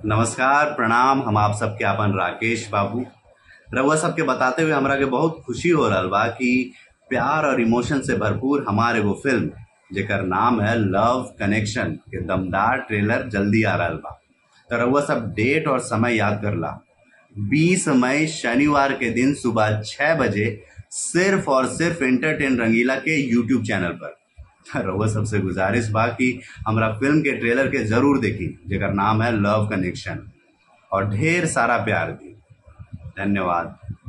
नमस्कार प्रणाम हम आप सबके आपन राकेश बाबू रउआ सबके बताते हुए हमरा के बहुत खुशी हो रहल बा कि प्यार और इमोशन से भरपूर हमार एगो फिल्म जेकर नाम है लव कनेक्शन के दमदार ट्रेलर जल्दी आ रहल बा तो रउआ सब डेट और समय याद करला 20 मई शनिवार के दिन सुबह छह बजे सिर्फ और सिर्फ एंटरटेन रंगीला के यूट्यूब चैनल पर रउआ सबसे गुजारिश बा कि हमरा फिल्म के ट्रेलर के जरूर देखी जेकर नाम है लव कनेक्शन और ढेर सारा प्यार दी धन्यवाद